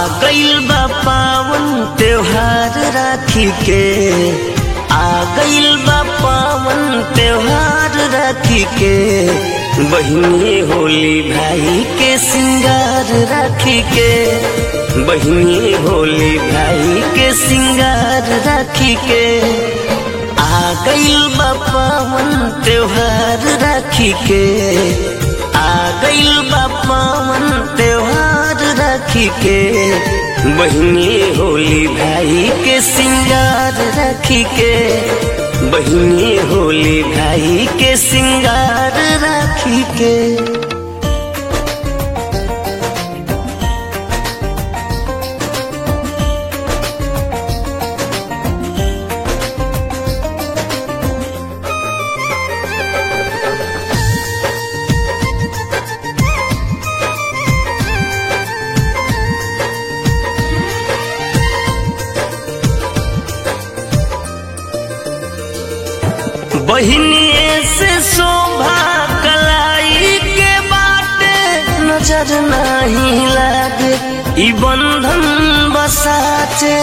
गइल बा पावन त्योहार राखी के आ गइल बा पावन त्योहार राखी के बहिनी होली भाई के सिंगार राखी के बहिनी होली भाई के सिंगार राखी के आ गइल बा पावन त्योहार राखी के आ गइल बा पावन त्योहार राखी के बहिनी होली भाई के सिंगार राखी के बहिनी होली भाई के सिंगार राखी के बहिनिए से शोभा कलाई के बाटे नजर नहीं लागे ई बंधन बसाचे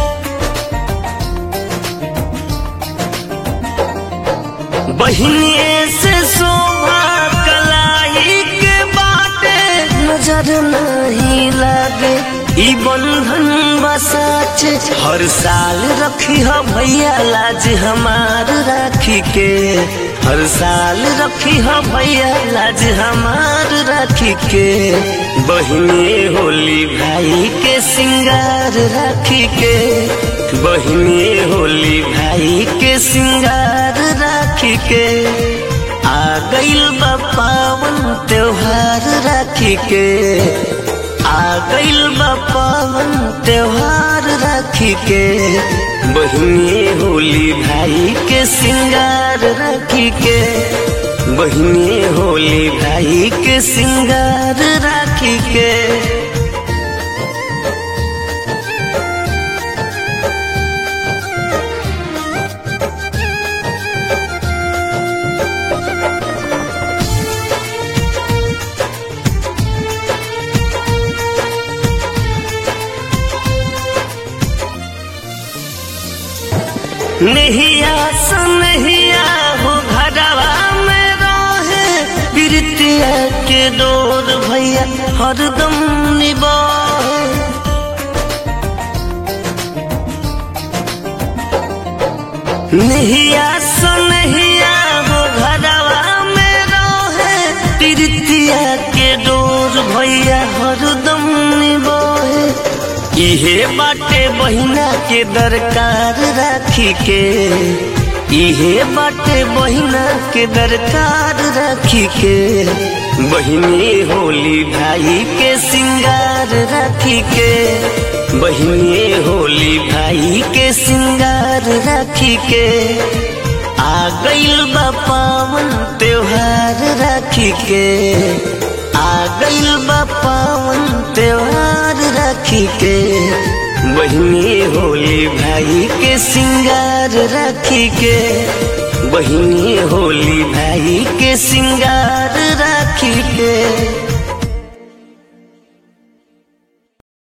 बहिनिए से शोभा कलाई के बाटे नजर नहीं लागे ई बंधन बसाचे हर साल रखी हो भैया लाज हमार राखी के हर साल रखी हो भैया लाज हमार राखी के बहिनी होली भाई के सिंगार राखी के बहिनी होली भाई के सिंगार राखी के आ गइल बा पावन त्योहार राखी के आ गइल बा पावन त्योहार राखी के बहिनी होली भाई के सिंगार राखी के बहिनी होली भाई के सिंगार राखी के नहिया सनहिया हो घरवा में रहे प्रीतिया के डोर भैया हरदम निबाहे नहिया सनहिया हो घरवा में रहे प्रीतिया के डोर भैया हरदम निबाहे इहे बाटे बहिना के दरकार राखी के इहे बाटे बहिना के दरकार राखी के बहिनी होली भाई के सिंगार राखी के बहिनी होली भाई के सिंगार राखी के आ गइल बा पावन त्योहार राखी के आ गइल बा पावन त्योहार राखी के बहिनी होली भाई के सिंगार राखी के बहिनी होली भाई के सिंगार राखी के